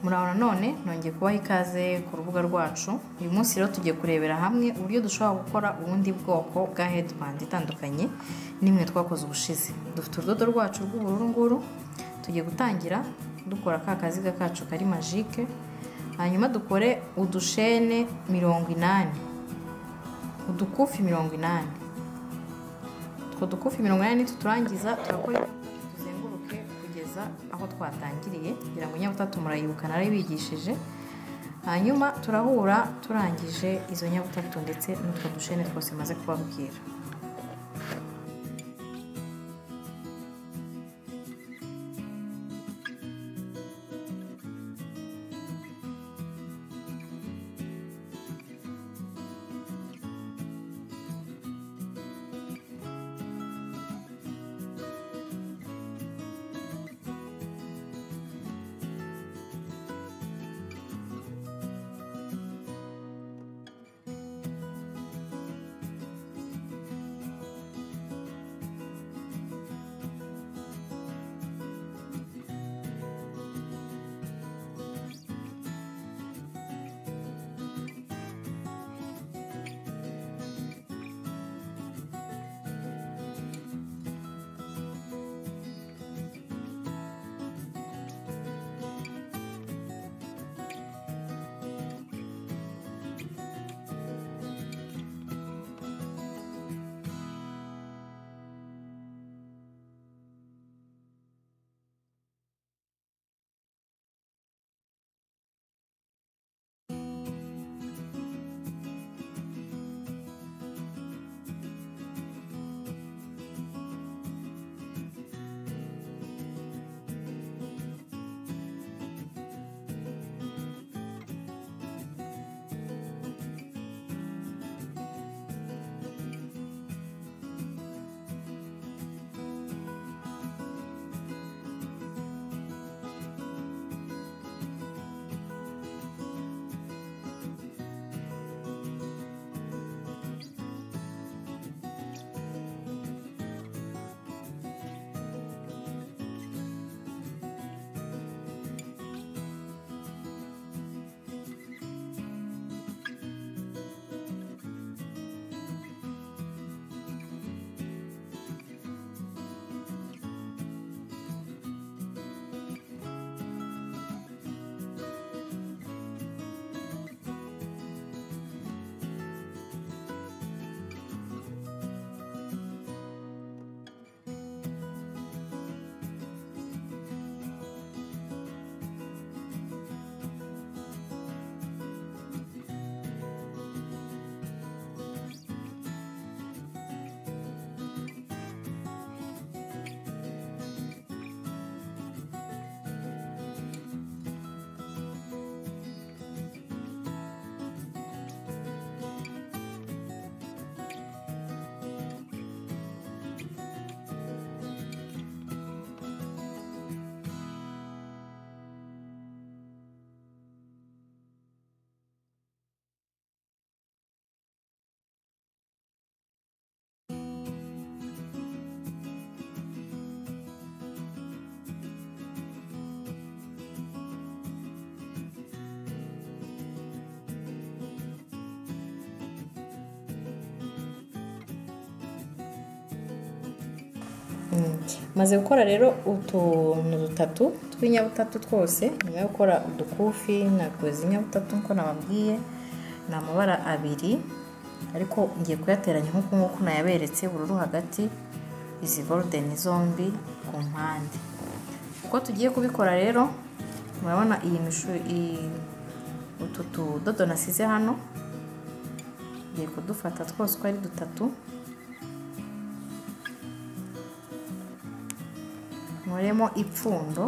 muraho nanone nongeye kubaha ikaze ku rubuga rwacu uyu munsi rero tugiye kurebera hamwe uburyo dushobora gukora ubundi bwoko bwa hedibandi itandukanye n'imwe twakoze ubushize dufite urudodo rwacu rw'ubururu nguru tugiye gutangira dukora ka kaziga kacu kari majike hanyuma dukore udushene mirongo inani udukufi mirongo inani utwo dukufi mirongo inani nituturangiza turakora tuzenguruke kugeza aho twatangiriye kugira ngo nyabutatu murayibuka narabigishije hanyuma turahura turangije izo nyabutatu ndetse n'utwo dushene twose maze kubabwira maze gukora rero utuntu dutatu tw'inyabutatu twose nyuma yo gukora udukufi na inyabutatu nkuko nababwiye ni amabara abiri ariko ngiye kuyateranya nk'uko nk'uko nayaberetse ubururu hagati izi gorudeni zombi ku mpande uko tugiye kubikora rero murabona iyi mishu utu tudodo nasize hano ngiye kudufata twose uko ari dutatu nkoremo ipfundo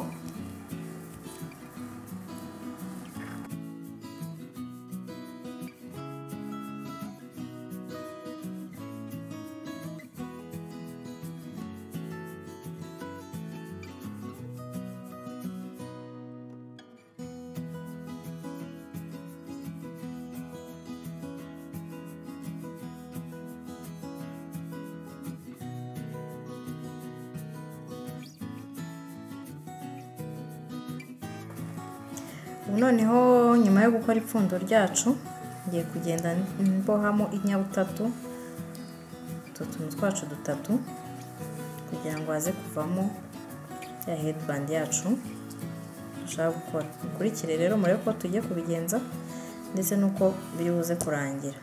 ubu noneho nyuma yo gukora ipfundo ryacu ngiye kugenda mbohamo inyabutatu utu tuntu twacu dutatu kugira ngo haze kuvamo ya hedibandi yacu dushaka gukora mukurikire rero murebe ko tugiye kubigenza ndetse n'uko biri buze kurangira